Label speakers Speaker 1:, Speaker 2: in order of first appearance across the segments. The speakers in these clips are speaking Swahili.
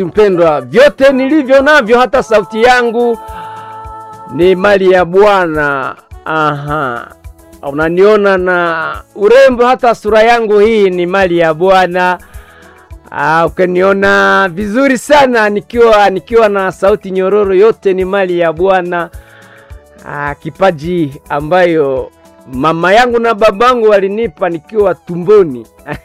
Speaker 1: Mpendwa, vyote nilivyo navyo, hata sauti yangu ni mali ya Bwana. Aha, unaniona na urembo, hata sura yangu hii ni mali ya Bwana. Ah, ukaniona vizuri sana nikiwa nikiwa na sauti nyororo, yote ni mali ya Bwana. Ah, kipaji ambayo mama yangu na babangu walinipa nikiwa tumboni.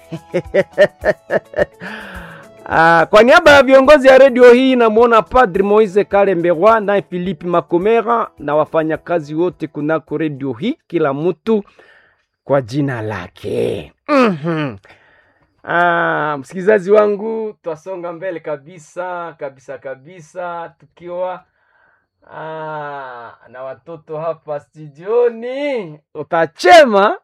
Speaker 1: Ah, kwa niaba ya viongozi ya redio hii namwona Padri Moise Kalemberwa naye Philippe Makomera na wafanyakazi wote kunako redio hii, kila mtu kwa jina lake. Mhm. Ah, msikilizaji wangu, twasonga mbele kabisa kabisa kabisa tukiwa ah, na watoto hapa studioni, utachema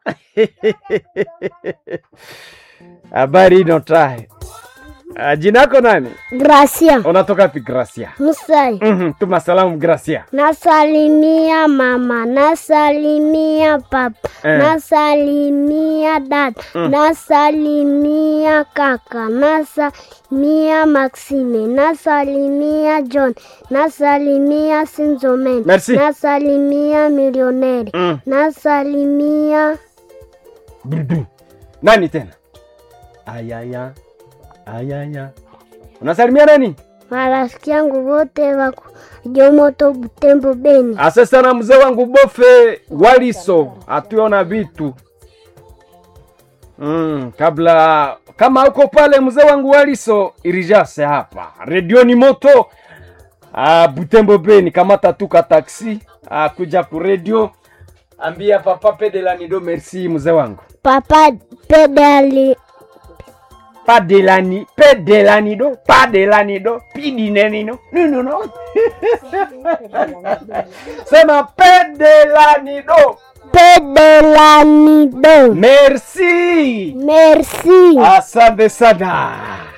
Speaker 1: habari inotahe. Ah, jina yako nani?
Speaker 2: Gracia
Speaker 1: Unatoka pi Gracia?
Speaker 2: Musai,
Speaker 1: Mhm, tuma salamu Gracia.
Speaker 2: nasalimia mama, nasalimia papa,
Speaker 1: Eh.
Speaker 2: nasalimia dada, nasalimia kaka, nasalimia Maxime, nasalimia John, nasalimia Sinzomen,
Speaker 1: Merci.
Speaker 2: nasalimia milioneri,
Speaker 1: Mm.
Speaker 2: nasalimia
Speaker 1: Dudu. Nani tena? Ayaya. Ayaya. Unasalimia nani?
Speaker 2: marafiki yangu wote wako Jomoto, Butembo, Beni.
Speaker 1: Asante sana mzee wangu Bofe Waliso, atuona vitu mm, kabla kama uko pale mzee wangu Waliso irijase hapa redioni moto ah, Butembo Beni, kamata tuka taksi ah, kuja ku radio, ambia papa Pedelanido merci mzee wangu
Speaker 2: Papa pedali
Speaker 1: Padelani, Pedelanido, Padelanido, Pidinenino, no no no. Sema Pedelanido.
Speaker 2: pedelanido.
Speaker 1: Merci.
Speaker 2: Merci.
Speaker 1: Asante sana.